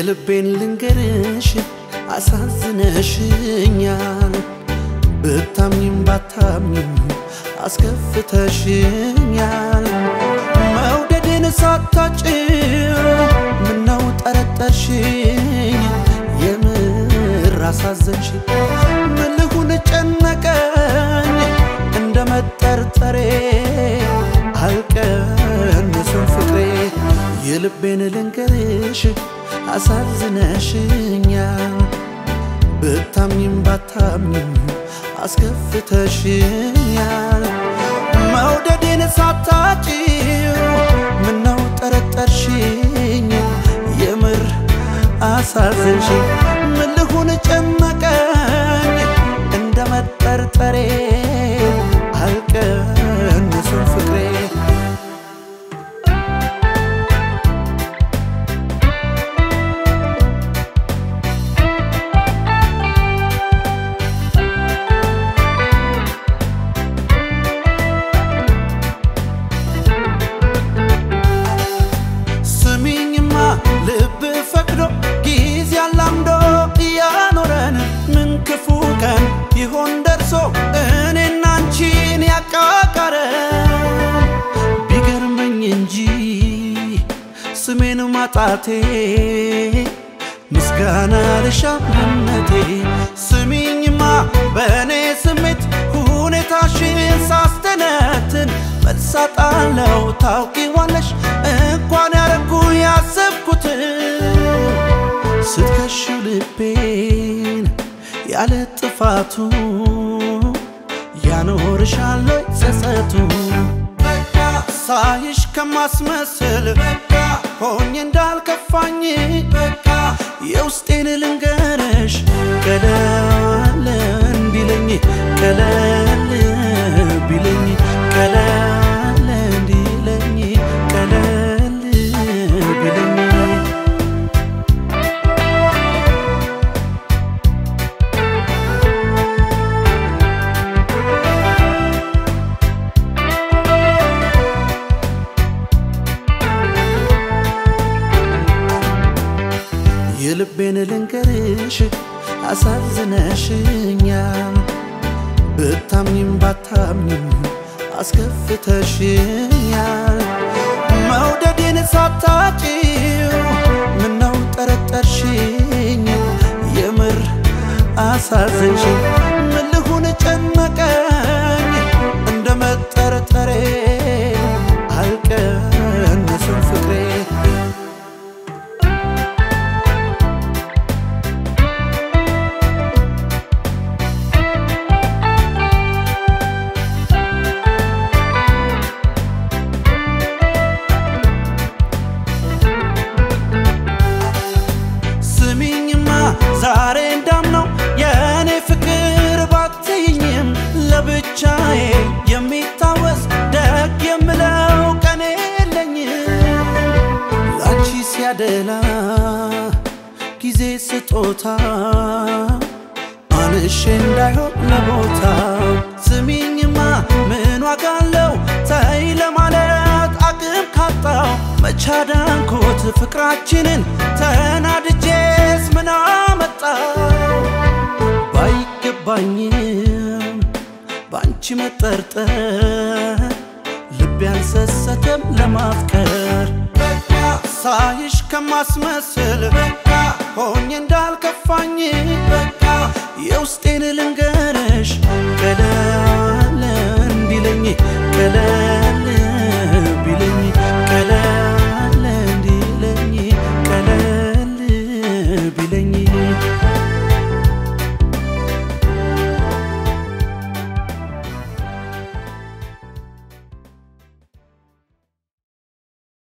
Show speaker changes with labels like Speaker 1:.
Speaker 1: የልቤን ልንገርሽ አሳዝነሽኛል ብታምኝም ባታምኝም አስከፍተሽኛል መውደድን ሳታጭው ምነው ጠረጠርሽኝ የምር አሳዘንሽ ምን ልሁን ጨነቀኝ እንደ መጠርጠሬ አልቀንስም ፍቅሬ የልቤን ልንገርሽ አሳዝነሽኛል ብታምኝም ባታምኝም አስከፍተሽኛል መውደዴን ሳታጭው ምነው ጠረጠርሽኝ የምር አሳዘንሽ ምን ልሁን ጨነቀኝ እንደ መጠርጠሬ አልቀንስም ፍቅሬ ስሚኝማ ልብ ፈቅዶ ጊዜ አላምዶ እያኖረን ምን ክፉ ቀን ይሆን ደርሶ እኔና አንቺን ያቃቃረን ቢገርመኝ እንጂ ስሜን ማጣቴ ምስጋና ልሻምነቴ ስሚኝማ በእኔ ስሜት ሁኔታሽን ሳስተነትን መልሳጣለው ታውቂዋለሽ እንኳን ያረኩ ያሰብኩትን ስትከሽው ልቤን ያለ ጥፋቱ ያኖርሻለሁ ጸጸቱ በቃ ሳይሽ ከማስመስል በቃ ሆኜ እንዳልከፋኝ በቃ የውስጤን ልንገርሽ ቀለል እንዲለኝ ቀለል ቢለኝ ቀለል እንዲለኝ ቀለል ቢለኝ የልቤን ልንገርሽ አሳዝነሽኛል ብታምኝም ባታምኝም አስከፍተሽኛል መውደዴን ሳታጭው ምነው ጠረጠርሽኝ የምር አሳዘንሽ ምን ልሁን ጨነቀኝ እንደ መጠርጠሬ አልቀንስም ፍቅሬ ስሚኝማ ዛሬ እንዳምነው የእኔ ፍቅር ባትይኝም ለብቻዬ የሚታወስ ደግ የምለው ቀን የለኝም ላንቺ ሲያደላ ጊዜ ስጦታ አንሼ እንዳይሆን ለቦታ ስሚኝማ ምን ዋጋ አለው ተይ ለማለት አቅም ካጣው መቻዳንኮት ፍቅራችንን ተናድጄስ ምን አመጣው ባይገባኝም በአንቺ መጠርጠር ልቤ አልሰሰተም ለማፍቀር በቃ ሳይሽ ከማስመስል በቃ ሆኜ እንዳልከፋኝ በቃ የውስጤን ልንገርሽ ቀለል እንዲለኝ ቀለል ቢለኝ